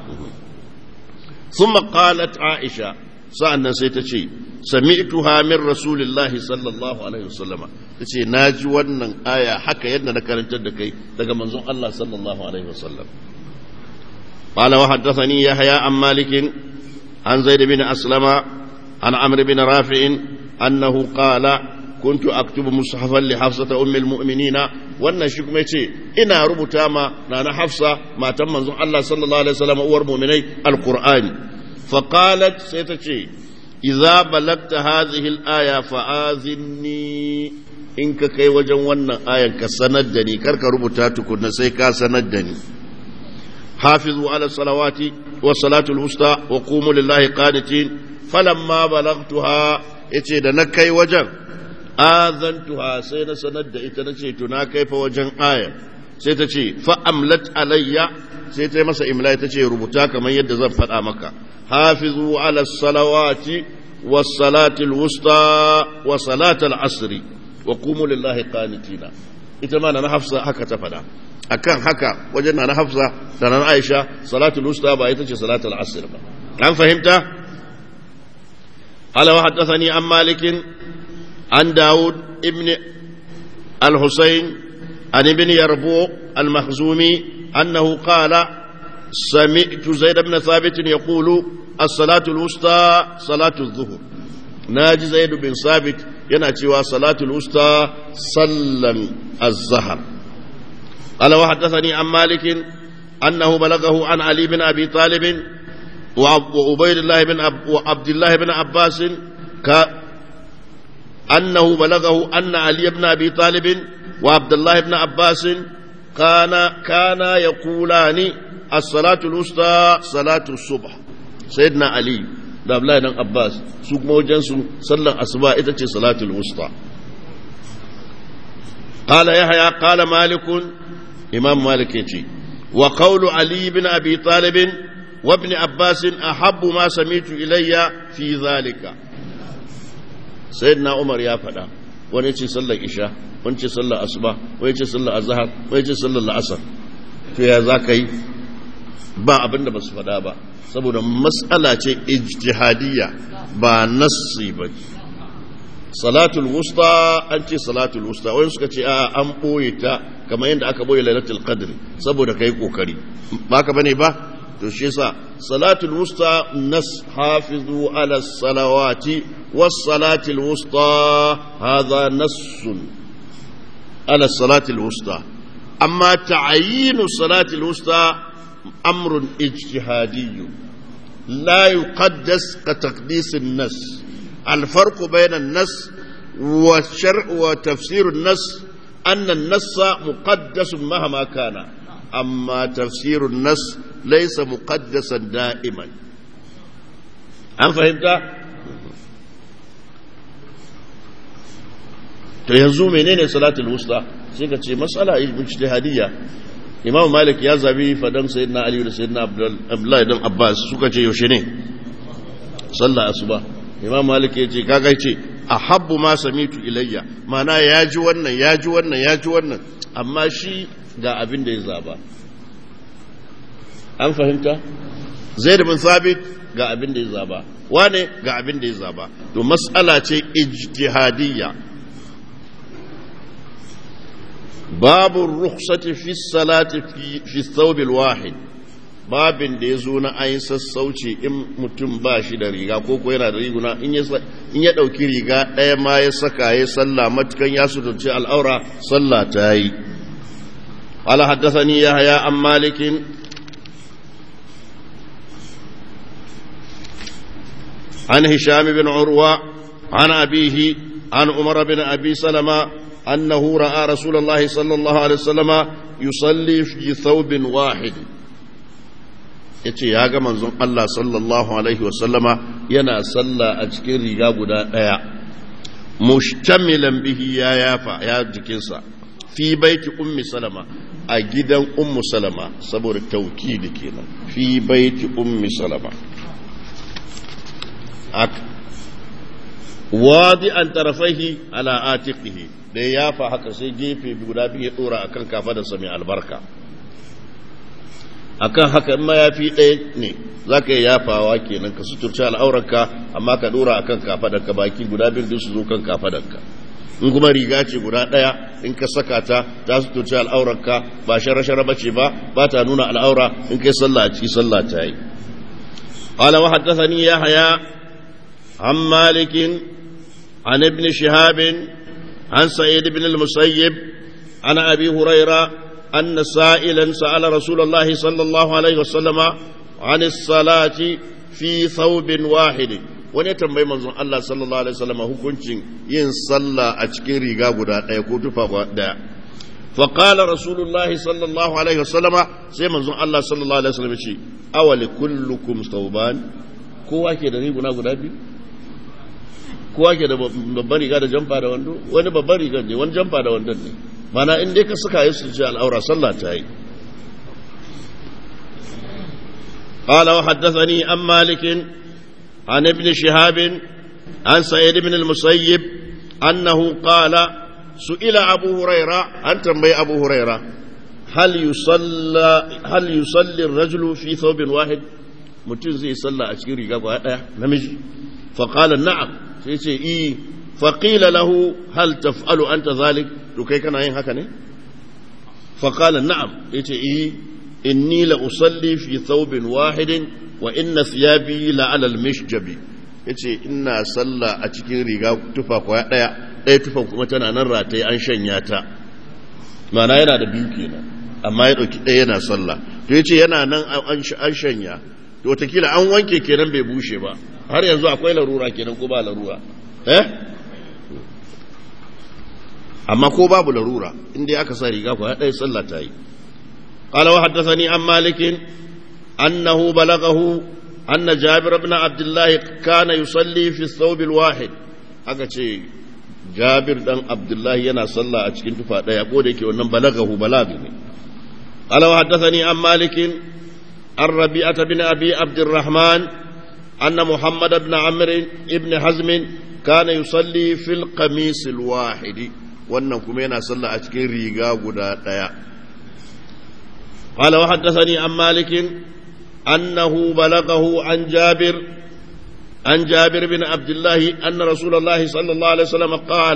ثم قالت عائشة sa'annan sai ta ce sami'tuha min rasulillahi sallallahu alaihi wasallama tace naji wannan aya haka yadda na karantar da kai daga manzon Allah sallallahu alaihi wasallam qala wa haddathani yahya an malik an zaid bin aslama an amr bin rafi' annahu qala كنت أكتب مصحفا لحفصة أم المؤمنين wannan shi kuma yace ina rubuta ma nana Hafsa matan manzon Allah sallallahu alaihi wasallam uwar mu'minai alqur'ani fa qalat sai ta ce idza balagta hadhihi al-aya fa'azinni in ka kai wajen wannan ayan ka sanar da ni karka rubuta tukunna sai ka sanar da ni hafizu ala salawati wa salatul wusta wa qumu lillahi qanitin falamma balagtuha yace da na kai wajen azantuha sai na sanar da ita na ce to na kai fa wajen aya sai ta ce fa'amlat alayya sai ta yi masa imla ta ce rubuta kamar yadda zan faɗa maka hafizu ala salawati wa salatil wusta wa salatal asri wa qumu lillahi qanitina ita ma na hafsa haka ta faɗa akan haka wajen na hafsa da na aisha salatul usta ba ita ce salatul asr ba an fahimta قال وحدثني عن مالك عن داود ابن الحسين عن ابن يربوع المخزومي أنه قال سمعت زيد بن ثابت يقول الصلاة الوسطى صلاة الظهر ناجي زيد بن ثابت ينأتي صلاة الوسطى صلى الظهر قال وحدثني عن مالك أنه بلغه عن علي بن أبي طالب وعبيد الله بن أب وعبد الله بن عباس ك أنه بلغه أن علي بن أبي طالب وعبد الله بن عباس كان كان يقولان الصلاة الوسطى صلاة الصبح سيدنا علي da Abdullahi dan Abbas su kuma wajen su sallar asuba ita ce salatul wusta qala yahya qala malik imam malik yace wa qawlu ali ibn abi talib wa ibn abbas ahabbu ma samitu ilayya fi zalika sayyidina umar ya faɗa wani ce sallar isha wani ce sallar asuba wani ce sallar azhar wani ce sallar la'asar to ya za ka yi ba abin da ba su faɗa ba saboda matsala ce ijtihadiyya ba nassi ba salatul wusta an ce salatul wusta wani suka ce a an ɓoye ta kamar yadda aka ɓoye lailatul qadr saboda kai kokari ba ka bane ba to shi yasa salatul wusta nas hafizu ala salawati was salatul wusta hadha nassun ala salatul wusta amma ta'ayinu salatul wusta أمر اجتهادي لا يقدس كتقديس النص الفرق بين النص والشرع وتفسير النص أن النص مقدس مهما كان أما تفسير النص ليس مقدسا دائما أم فهمت؟ to yanzu menene salatul wusta sai ka ce mas'ala ijtihadiyya imam malik ya zabi fadan sayyidina ali da sayyidina abdullahi dan abbas suka ce yaushe ne sallah asuba imam malik ya ce kaga ce ahabbu ma samitu ilayya mana ya ji wannan ya ji wannan ya ji wannan amma shi ga abin da ya zaba an fahimta zaid bin sabit ga abin da ya zaba wane ga abin da ya zaba to mas'ala ce ijtihadiyya باب الرخصة في الصلاة في, في الثوب الواحد babin da ya zo na ayin sassauci in mutum ba shi da riga ko ko yana da riguna in ya ɗauki riga ɗaya ma ya saka ya sallah matukan ya suturci al'aura sallah ta yi ala haddathani ya haya an malikin an hisham bin urwa an abihi an umar bin abi salama أنه رأى رسول الله صلى الله عليه وسلم يصلي في ثوب واحد yace ya ga manzon Allah sallallahu alaihi wasallama yana salla a cikin riga guda ɗaya mushtamilan bihi ya yafa ya jikinsa fi baiti ummi salama a gidan ummu salama saboda taukidi kenan fi baiti ummi salama wadi an tarafaihi ala atiqihi da ya yafa haka sai gefe guda biyu ya dora akan kafadarsa mai albarka akan haka in mayafi ɗaya ne za ka yi yafawa kenan ka suturci al'aurarka amma ka dora akan kafadarka baki guda biyu su zo kan kafadarka in kuma riga ce guda ɗaya in ka saka ta ta suturci al'aurarka ba shara-shara bace ba ba ta nuna al'aura in kai sallah a ciki sallah ta yi قال وحدثني يحيى عن مالك عن ابن شهاب عن سعيد بن المسيب عن أبي هريرة أن سائلا سأل رسول الله صلى الله عليه وسلم عن الصلاة في ثوب واحد wani tambayi manzon Allah sallallahu alaihi wasallam hukuncin yin sallah a cikin riga guda ɗaya ko tufa ɗaya fa qala rasulullahi sallallahu alaihi wasallam sai manzon Allah sallallahu alaihi wasallam ce awali kullukum thawban kowa ke da riguna guda biyu kowa ke da babban riga da jamfa da wando wani babban riga ne wani jamfa da wandon ne mana in dai ka suka yi su ce al'aura sallah ta yi قال وحدثني عن مالك عن ابن شهاب عن سعيد بن المسيب أنه قال سئل أبو هريرة أن تنبي أبو هريرة hal yusalla hal yusalli ar-rajulu fi thawbin wahid mutum zai salla a cikin riga guda daya namiji fa qala na'am sai ce i fa qila lahu hal taf'alu anta zalik to kai kana yin haka ne fa qala na'am yace i inni la usalli fi thawbin wahidin wa inna thiyabi la ala al-mishjabi yace ina salla a cikin riga tufa kwaya daya ɗaya tufan kuma tana nan rataye an shanya ta mana yana da biyu kenan amma ya ɗauki ɗaya yana sallah to yace yana nan an shanya to watakila an wanke kenan bai bushe ba har yanzu akwai larura kenan ko ba larura eh amma ko babu larura inda aka sa riga kwaya ɗaya sallah ta yi قال وحدثني عن مالك أنه بلغه أن جابر بن عبد الله كان يصلي في الثوب الواحد أكتشي جابر بن عبد الله ينا صلى أتشكين تفا لا يقول لك وأنم بلغه بلاغني قال وحدثني عن مالك عن ربيعة بن أبي عبد الرحمن أن محمد بن عمرو بن حزم كان يصلي في القميص الواحد wannan kuma yana sallah a cikin riga guda ɗaya قال وحدثني عن مالك أنه بلغه عن جابر عن جابر بن عبد الله أن رسول الله صلى الله عليه وسلم قال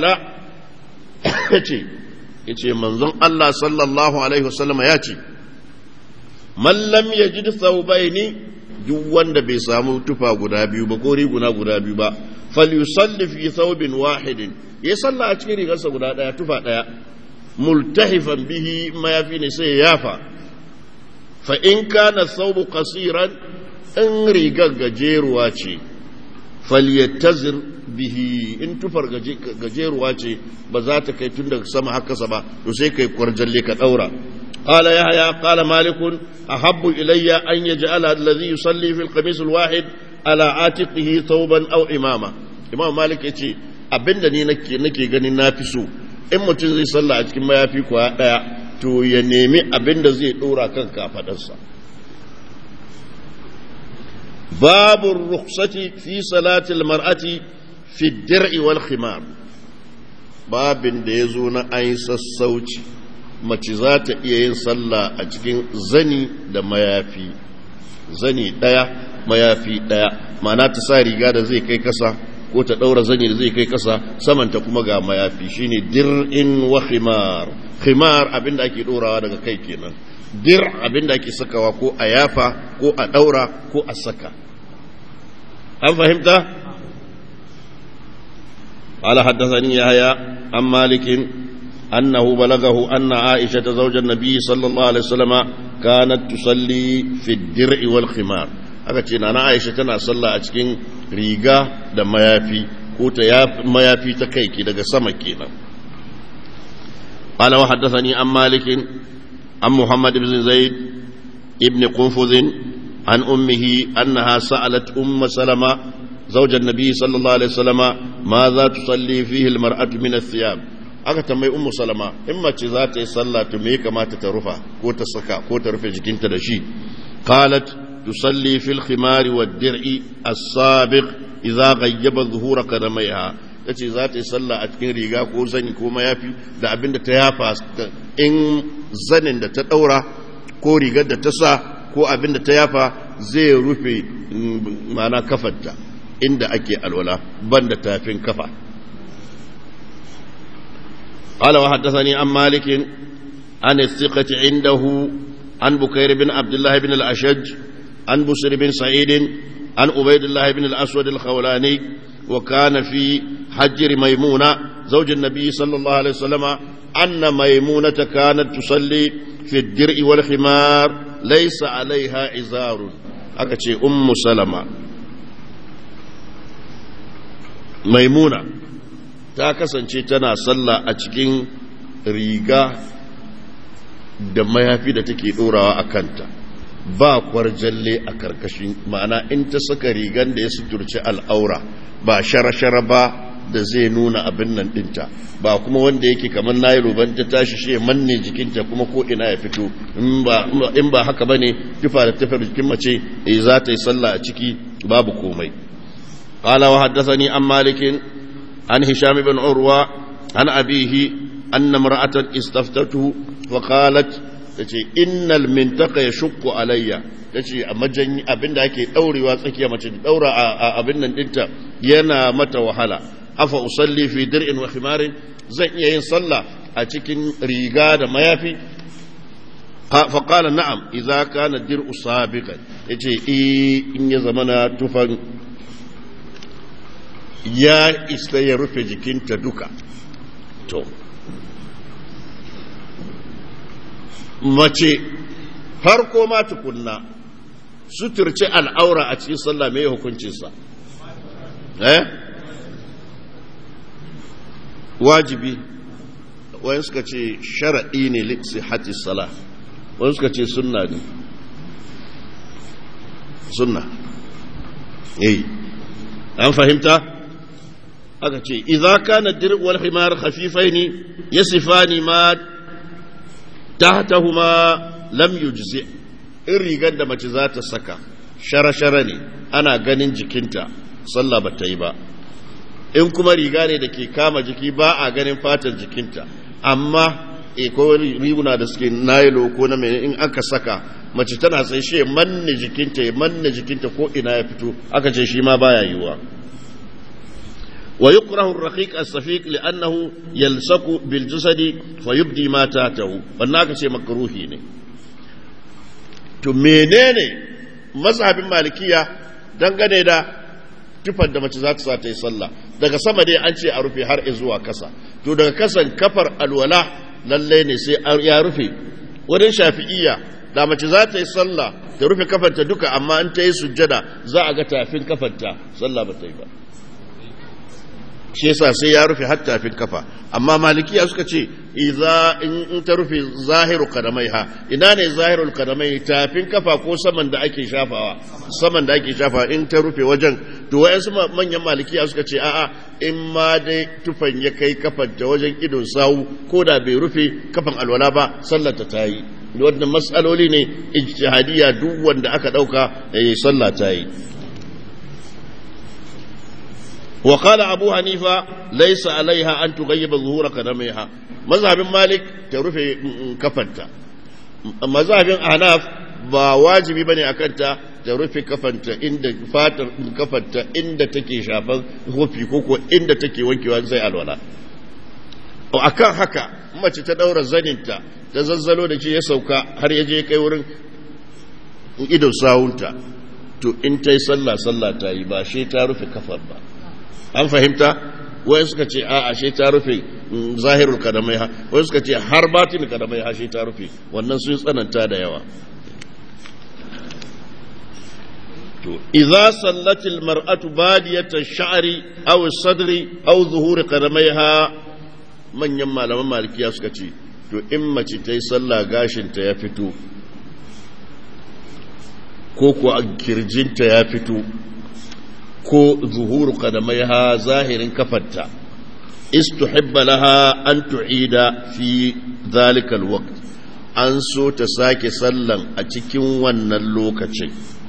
yace manzon Allah sallallahu alaihi wasallam ya ce man lam yajid thawbaini duk wanda bai samu tufa guda biyu ba ko riguna guda biyu ba falyusalli fi thawbin wahidin ya salla a cikin rigarsa guda daya tufa daya multahifan bihi mayafi ne sai ya yafa fa in kana thawbu qasiran in rigar gajeruwa ce falyattazir bihi in tufar gajeruwa ce ba za ta kai tun daga sama haka ba to sai kai kwarjalle ka daura قال يحيى قال مالك أحب إلي أن يجعل الذي يصلي في القميص الواحد على عاتقه ثوبا أو إمامة إمام مالك يتي abinda ni nake nake ganin na fi so in mutum zai sallah a cikin mayafi kuwa daya to ya nemi abinda zai dora kan kafadarsa babu rukhsati fi salatil mar'ati fi dir'i wal khimar babin da yazo na ayi sassauci mace za ta iya yin sallah a cikin zani da mayafi zani ɗaya mayafi ɗaya mana ta sa riga da zai kai kasa ko ta ɗaura zani da zai kai kasa samanta kuma ga mayafi shine dir'in wa khimar khimar abinda ake ɗorawa daga kai kenan dir abinda ake sakawa ko a yafa ko a ɗaura ko a saka an fahimta قال حدثني يحيى عن مالك أنه بلغه أن عائشة زوج النبي صلى الله عليه وسلم كانت تصلي في الدرع والخمار aka ce na Aisha tana sallah a cikin riga da mayafi ko ta mayafi ta kai ki daga sama kenan qala wa haddathani an malik an muhammad ibn zaid ibn qunfuz an ummihi annaha sa'alat umm salama زوج النبي صلى الله عليه وسلم ماذا تصلي فيه المرأة من الثياب aka tambayi ummu salama in mace za ta yi sallah to me kamata ta rufa ko ta saka ko ta rufe jikinta da shi qalat tusalli fil khimari wad dir'i as-sabiq idza ghayyaba zuhura qadamaiha tace za ta yi sallah a cikin riga ko zani ko mayafi da abinda ta yafa in zanin da ta daura ko rigar da ta sa ko abinda ta yafa zai rufe ma'ana kafarta inda ake alwala banda tafin kafa قال وحدثني عن مالك عن الثقة عنده عن بكير بن عبد الله بن الأشج عن بسر بن سعيد عن عبيد الله بن الأسود الخولاني وكان في حجر ميمونة زوج النبي صلى الله عليه وسلم أن ميمونة كانت تصلي في الدرء والخمار ليس عليها إزار أكتشي أم سلمة ميمونة ta kasance tana sallah a cikin riga da mayafi da take dorawa a kanta ba kwarjalle a karkashin ma'ana in ta saka rigan da ya suturci al'aura ba shara-shara ba da zai nuna abin nan dinta ba kuma wanda yake kamar nayi ruban ta tashi shi manne jikinta kuma ko ina ya fito in ba haka bane tufa da tafar jikin mace za ta yi sallah a ciki babu komai قال وحدثني عن مالك عن هشام بن عروة عن أبيه أن امرأة استفتته وقالت tace innal mintaka yashqu alayya tace a majanyi abinda ake daurewa tsakiya mace daura a abin nan dinta yana mata wahala afa usalli fi dir'in wa khimarin zan iya yin sallah a cikin riga da mayafi fa qala na'am idza kana dir'u sabiqan yace eh in ya zamana tufan ya isa ya rufe jikinta duka to mace farko ma tukunna suturce al'aura a cikin sallah mai hukuncinsa eh wajibi wani suka ce shara'i ne liksi hati sala wani suka ce sunna ne sunna yi an fahimta aka ce idza kana dir wal himar khafifaini yasifani ma tahtahuma lam yujzi in rigar da mace za ta saka shara-shara ne ana ganin jikinta sallah ba ta yi ba in kuma riga ne da ke kama jiki ba a ganin fatan jikinta amma e ko riguna da suke nailo ko na mai in aka saka mace tana sai shi manne jikinta ya manne jikinta ko ina ya fito aka ce shi ma baya yiwuwa wa yukrahu ar-raqiq as-safiq li'annahu yalsaku bil jasadi fa yubdi ma tahtahu wannan aka ce makruhi ne to menene mazhabin malikiya dangane da tufar da mace za ta sa ta yi sallah daga sama dai an ce a rufe har zuwa kasa to daga kasan kafar alwala lallai ne sai ya rufe wurin shafi'iyya da mace za ta yi sallah ta rufe kafanta duka amma in ta yi sujjada za a ga tafin kafanta sallah ba ta yi ba shi yasa sai ya rufe har tafin kafa amma malikiya suka ce idza in ta rufe zahiru kadamaiha ina ne zahirul kadamai tafin kafa ko saman da ake shafawa saman da ake shafawa in ta rufe wajen to wayansu manyan malikiya suka ce a'a in ma dai tufan ya kai kafan ta wajen idon sawu ko da bai rufe kafan alwala ba sallar ta yi wannan matsaloli ne ijtihadiyya duk wanda aka dauka eh sallah ta yi وقال أبو حنيفة ليس عليها أن تغيب ظهور قدميها مذهب مالك ترفع كفنتا مذهب أحناف ba wajibi bane akan ta ta rufe kafanta inda fatar kafanta inda take shafan hufi ko ko inda take wankewa sai alwala akan haka mace ta daura zaninta ta zazzalo da shi ya sauka har ya je kai wurin idon sawunta to in ta yi sallah sallah ta yi ba shi ta rufe kafar ba an fahimta wai suka ce a ashe ta rufe zahirul kadamai ha wai suka ce har batin kadamai ha shi ta rufe wannan sun tsananta da yawa to idza sallatil mar'atu badiyata sha'ri aw sadri aw zuhuri kadamaiha manyan malaman malikiya suka ce to in mace ta yi sallah gashin ta ya fito ko kuwa kirjinta ya fito ko zuhuru kadamaiha zahirin kafarta istuhibba laha an tu'ida fi zalikal waqt an so ta sake sallan a cikin wannan lokacin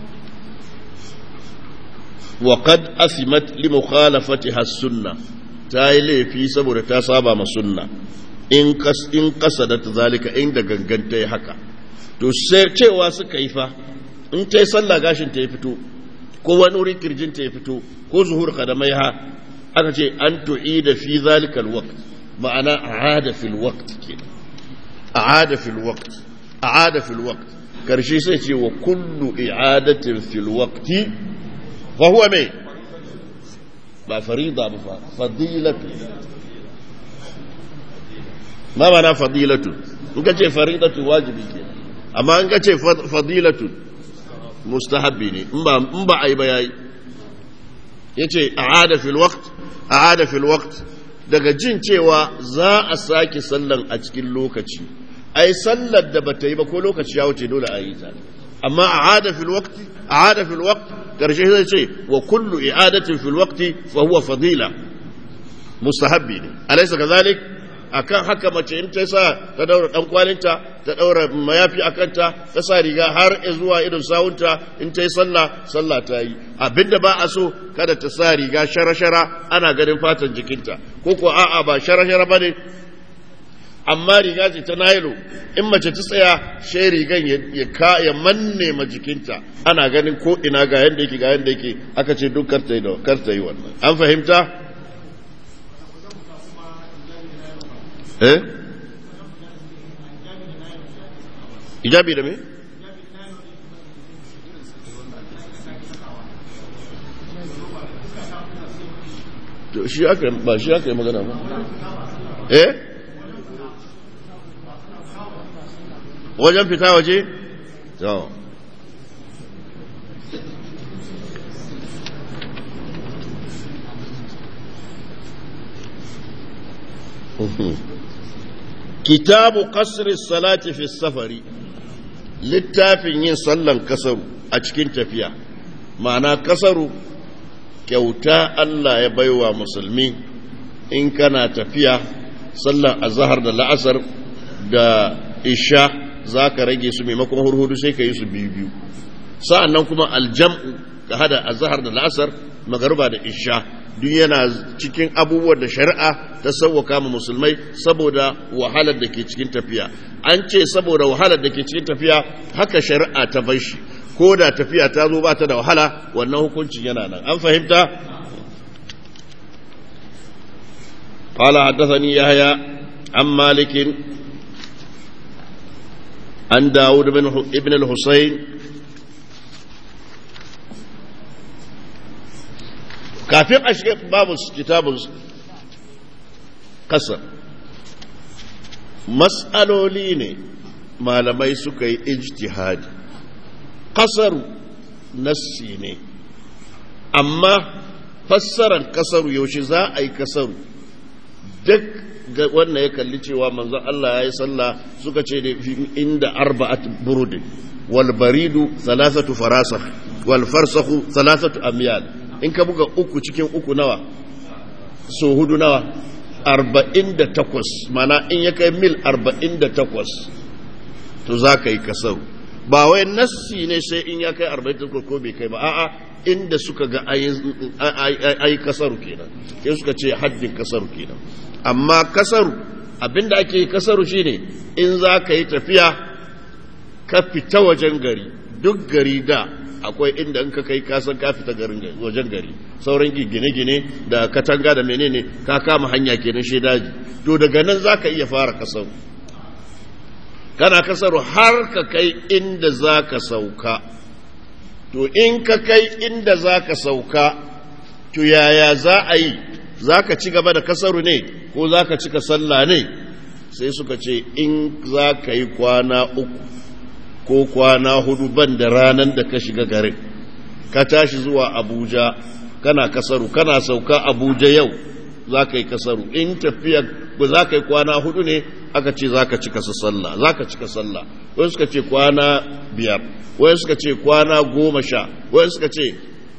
wa qad asimat li mukhalafatiha sunna ta yi laifi saboda ta saba ma sunna in kas in kasadat zalika inda ganganta yi haka to sai cewa suka yi fa in ta yi sallah gashin ta ya fito ko wani wuri kirjinta ya fito ko zuhur kadamai ha aka ce an tu'ida fi zalikal waqt ma'ana a'ada fil waqt ke a'ada fil waqt a'ada fil waqt karshe sai ce wa kullu i'adatin fil waqti fa huwa mai ba farida ba fa fadilatu ma mana fadilatu in ka ce faridatu wajibi ke amma in ka ce fadilatu mustahabbi ne in ba a yi ba ya yi ya ce a fil waqt a fil waqt daga jin cewa za a sake sallan a cikin lokaci ai sallar da bata yi ba ko lokaci ya wuce dole a yi ta amma a fil waqt a fil waqt karshe zai ce wa kullu i'adatin fil waqti fa huwa fadila mustahabbi ne alaysa kadhalik akan haka mace in ta sa ta daura dan kwalinta ta daura mayafi akanta ta sa riga har zuwa idon sawunta in ta yi sallah sallah ta yi abinda ba a so kada ta sa riga shara-shara ana ganin fatan jikinta ko ko a'a ba shara-shara bane amma riga ce ta nailo in mace ta tsaya shai rigan ya ka ya manne ma jikinta ana ganin ko ina ga yanda yake ga yanda yake aka ce duk kar ta yi kar ta yi wannan an fahimta eh ijabi da me shi aka ba shi aka yi magana ba eh wajen fita waje to kitabu kasri salati fi safari littafin yin sallan kasaru a cikin tafiya ma'ana kasaru kyauta Allah ya baiwa musulmi in kana tafiya sallan azhar da la'asar da isha za ka rage su maimakon hurhudu sai ka yi su biyu biyu sa'an nan kuma aljam'u ka hada azhar da la'asar magaruba da isha duk yana cikin abubuwan da shari'a ta sauwaka ma musulmai saboda wahalar da ke cikin tafiya an ce saboda wahalar da ke cikin tafiya haka shari'a ta bar shi ko da tafiya ta zo ba ta da wahala wannan hukuncin yana nan an fahimta قال حدثني يحيى عن مالك عن داود بن ابن الحسين kafin a shiga babu kitabun kasar matsaloli ne malamai suka yi ijtihadi kasaru nassi ne amma fassarar kasaru yaushe za a yi kasaru duk wannan ya kalli cewa manzon Allah ya yi sallah suka ce da inda arba'at burudin wal baridu thalathatu farasakh wal farsakhu thalathatu amyal in ka buga uku cikin uku nawa so hudu nawa arba'in da takwas mana in ya kai mil arba'in da takwas to za ka yi kasaru ba wai nassi ne sai in ya kai arba'in da takwas ko bai kai ba a'a inda suka ga ayi kasaru kenan sai suka ce haddin kasaru kenan amma kasaru abinda ake yi kasaru shine in za ka yi tafiya ka fita wajen gari duk gari da akwai inda in ka kai kasan ka fita garin wajen gari sauran gine-gine da katanga da menene ka kama hanya kenan shi daji to daga nan za ka iya fara kasaru kana kasaru har ka kai inda za ka sauka to in ka kai inda za ka sauka to yaya za a yi za ka ci gaba da kasaru ne ko za ka cika sallah ne sai suka ce in za ka yi kwana uku ko kwana hudu ban da ranar da ka shiga garin ka tashi zuwa abuja kana kasaru kana sauka abuja yau za ka yi kasaru in tafiya ba za ka yi kwana hudu ne aka ce za ka cika sallah za ka cika sallah wani suka ce kwana biyar wani suka ce kwana goma sha wani suka ce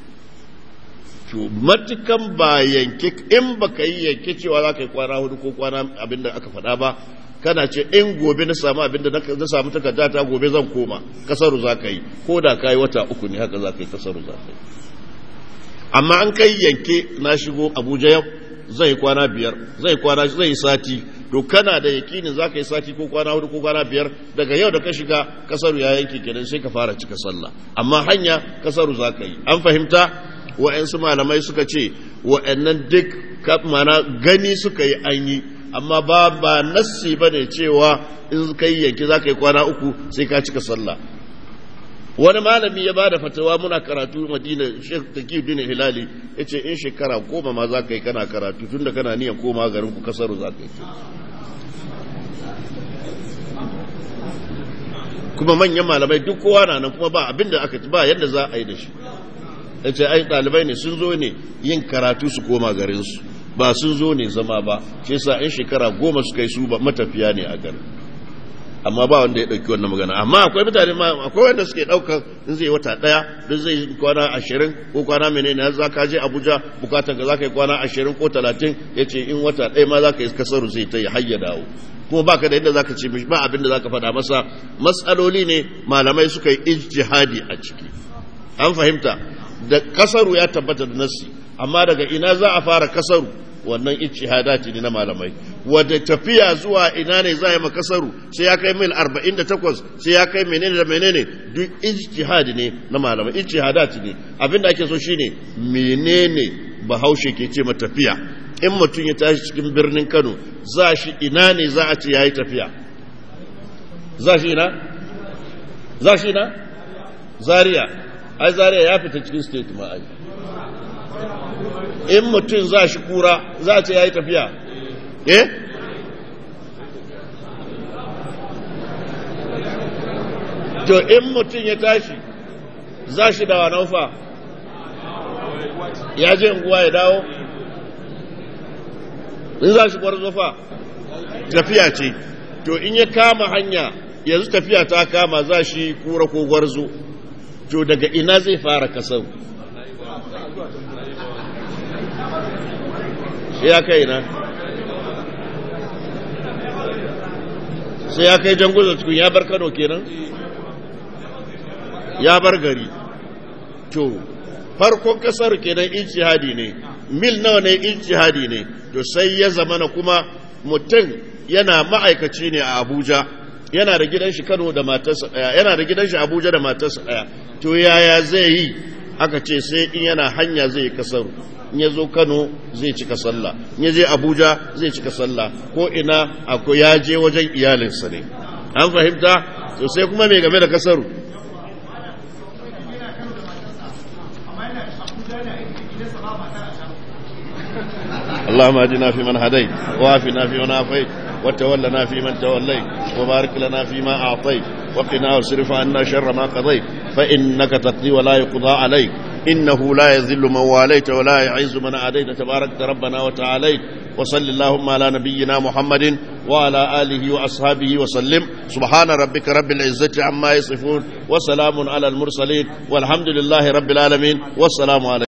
to matukan ba yanke in ba ka yi yanke cewa za ka yi kwana hudu ko kwana abinda aka faɗa ba kana ce in gobe na samu abinda na samu takarda ta gobe zan koma kasaru za ka yi ko da ka yi wata uku ne haka za ka yi kasaru za ka yi amma an kai yanke na shigo abuja yau zai kwana biyar zai kwana zai sati to kana da yakinin za ka yi sati ko kwana hudu ko kwana biyar daga yau da ka shiga kasaru ya yanke kenan sai ka fara cika sallah amma hanya kasaru za ka yi an fahimta wa'yansu malamai suka ce wa'yannan duk mana gani suka yi an yi amma ba ba nassi ba ne cewa in ka yi yanki za ka yi kwana uku sai ka cika sallah wani malami ya ba da fatawa muna karatu madina shek taki bin hilali ya ce in shekara goma ma za ka yi kana karatu tun da kana niyan koma garin ku kasaru za ka yi kuma manyan malamai duk kowa na nan kuma ba abin da aka ba yadda za a yi da shi ya ce ai ɗalibai ne sun zo ne yin karatu su koma garinsu ba sun zo ne zama ba shi sa in shekara goma suka yi su ba matafiya ne a garin amma ba wanda ya ɗauki wannan magana amma akwai mutane ma akwai wanda suke ɗaukar in zai wata ɗaya don zai kwana ashirin ko kwana menene za ka je abuja bukatar ga za ka yi kwana ashirin ko talatin ya ce in wata ɗaya ma za ka yi kasaru zai ta yi hayya dawo kuma ba ka da yadda za ka ce ba abin da za ka faɗa masa matsaloli ne malamai suka yi ijtihadi a ciki an fahimta da kasaru ya tabbata da nassi amma daga ina za a fara kasaru wannan ijtihadati ne na malamai wadda tafiya zuwa ina ne za a yi makasaru sai ya kai mil 48 sai ya kai menene da menene duk ijtihadi ne na malamai ijtihadat ne abinda ake so shine menene bahaushe ke ce tafiya in mutum ya tashi cikin birnin Kano za shi ina ne za a ce yayi tafiya za shi ina za shi ina Zaria ai Zaria ya fita cikin state ma ai in mutum za shi kura za a ce yayi tafiya eh to in mutum ya tashi za shi da wanaufa ya je unguwa ya dawo in za shi gwarzofa tafiya ce to in ya kama hanya yanzu tafiya ta kama za shi kura ko gwarzo to daga ina zai fara kasar ya kai na sai ya kai janguzo cikin ya bar kano kenan ya bar gari to farkon kasar kenan ijtihadi ne mil nawa ne ijtihadi ne to sai ya zamana kuma mutum yana ma'aikaci ne a Abuja yana da gidan shi Kano da matarsa daya yana da gidan shi Abuja da matarsa daya to yaya zai yi aka ce sai in yana hanya zai kasaru in ya zo Kano zai cika sallah in ya je Abuja zai cika sallah ko ina akwai ya je wajen iyalinsa ne an fahimta to sai kuma mai game da kasaru اللهم اهدنا فيمن هديت وعافنا فيمن عافيت وتولنا فيمن توليت وبارك لنا فيما أعطيت وقنا واصرف عنا شر ما قضيت فإنك تقضي ولا يقضى عليك إنه لا يذل من واليت ولا يعز من عاديت تبارك ربنا وتعاليت وصل اللهم على نبينا محمد وعلى آله وأصحابه وسلم سبحان ربك رب العزة عما يصفون وسلام على المرسلين والحمد لله رب العالمين والسلام عليكم